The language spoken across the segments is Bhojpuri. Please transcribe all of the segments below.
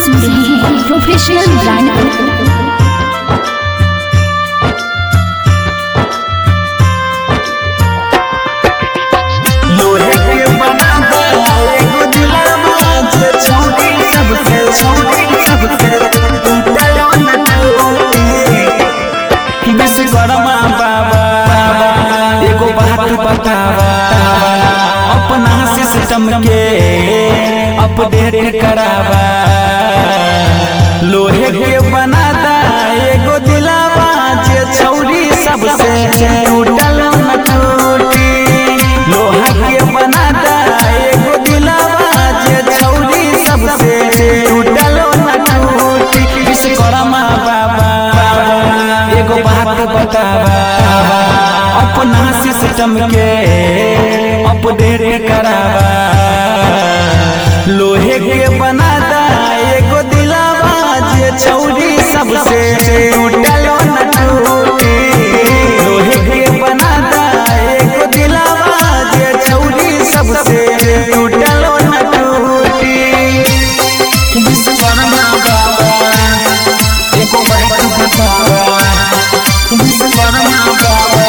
सुन रहे हैं प्रोफेशनल ब्रांड लोहे के बना दे एगो दिलवा जे छोड़ी सबके छोड़ी सबके टूटलो न टूटे विश्वकर्मा बाबा एगो बात बतावा अपना सिस्टम के अपडेट करावा लोहे के बना दा एगो दिलावा जे छौरी सबसे टूटलो न टूटी लोहा के बना दा एगो दिलावा जे छौरी सबसे टूटलो न टूटी विश्वकर्मा बाबा एगो बात बतावा अपना सिस्टम के अपडेट करावा लोहे के बना दा एगो दिलावा जे छौरी सबसे टूटलो न टूटी लोहे के बना दा एगो दिलावा जे छौरी सबसे टूटलो न टूटी विश्वकर्मा बाबा एको बात बतावा विश्वकर्मा बाबा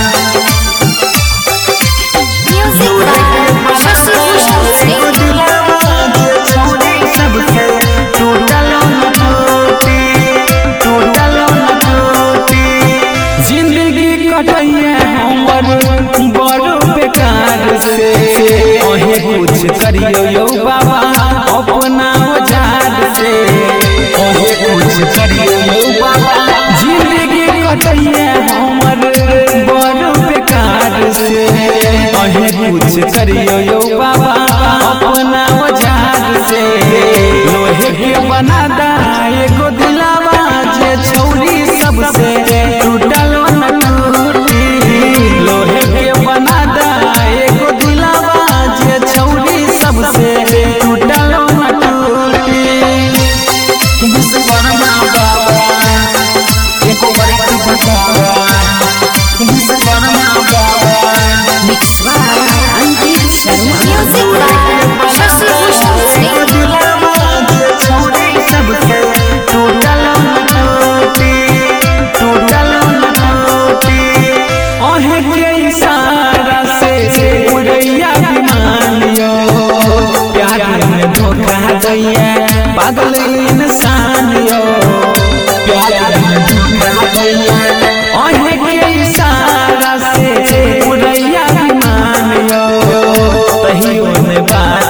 म्यूजिक बाय शशि भूषण सिंह जिंदगी कटैया हमर बड़ बेकार से अहे कुछ करियो यो बाबा अपना औजार से अहे कुछ करियो यो बाबा जिंदगी कटैया हमर बड़ बेकार से अहे कुछ करियो यो बाबा अपना औजार से लोहे के बना दा एगो दिलावा जे छौरी सबसे टूटलो न टूटी लोहे के बना दा एगो दिलावा जे छौरी सबसे टूटलो न टूटी विश्वकर्मा बाबा एको बात बतावा विश्वकर्मा बाबा mix by Ankit Sharma music by Shashi Bhushan Singh पागल इंसान यो प्यार में धोखा दैया अहे के इशारा से उड़ैया विमान यो तहियो ने बात